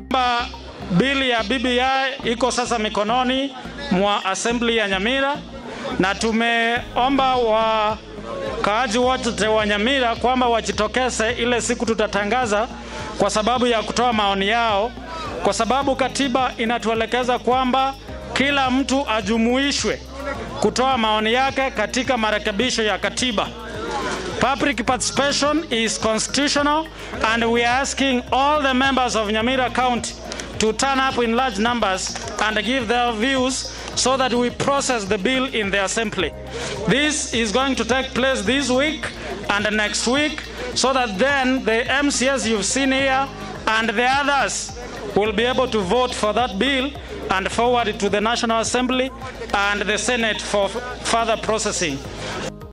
Ba- Bili ya BBI iko sasa mikononi mwa assembly ya Nyamira na tumeomba wakaaji wote wa Nyamira kwamba wajitokeze ile siku tutatangaza kwa sababu ya kutoa maoni yao, kwa sababu katiba inatuelekeza kwamba kila mtu ajumuishwe kutoa maoni yake katika marekebisho ya katiba. Public participation is constitutional, and we are asking all the members of Nyamira County to turn up in large numbers and give their views so that we process the bill in the assembly. This is going to take place this week and next week so that then the MCS you've seen here and the others will be able to vote for that bill and forward it to the National Assembly and the Senate for f- further processing.